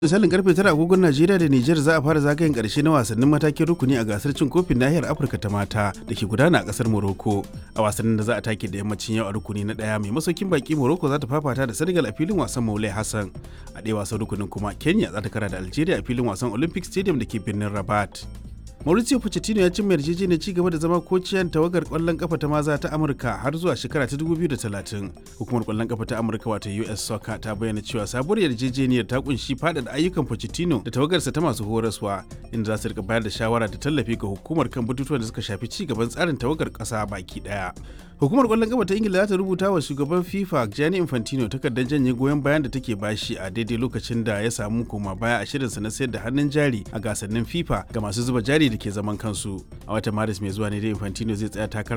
misalin karfe tara agogon najeriya da nijar za a fara zagayen karshe na wasannin matakin rukuni a gasar cin kofin nahiyar afirka ta mata da ke gudana a kasar morocco a wasannin da za a take da yammacin yau a rukuni na daya mai masaukin baki morocco za ta fafata da senegal a filin wasan maulai hassan a ɗaya wasan rukunin kuma kenya za ta kara da algeria a filin wasan olympic stadium da ke birnin rabat Mauricio Pochettino ya cimma yarjejeniyar ci gaba da zama kociyan tawagar kwallon kafa ta maza ta Amurka har zuwa shekara ta 2030. Hukumar kwallon kafa ta Amurka wato US Soccer ta bayyana cewa sabuwar yarjejeniyar ta kunshi faɗaɗa ayyukan Pochettino da tawagarsa ta masu horaswa inda za su rika bayar da shawara da tallafi ga hukumar kan batutuwan da suka shafi ci gaban tsarin tawagar ƙasa baki ɗaya. Hukumar kwallon kafa ta Ingila za ta rubuta wa shugaban FIFA Gianni Infantino takardar janye goyon bayan da take bashi a daidai lokacin da ya samu koma baya a shirinsa na sayar da hannun jari a gasannin FIFA ga masu zuba jari da ke zaman kansu. A watan Maris mai zuwa ne da Infantino zai tsaya takara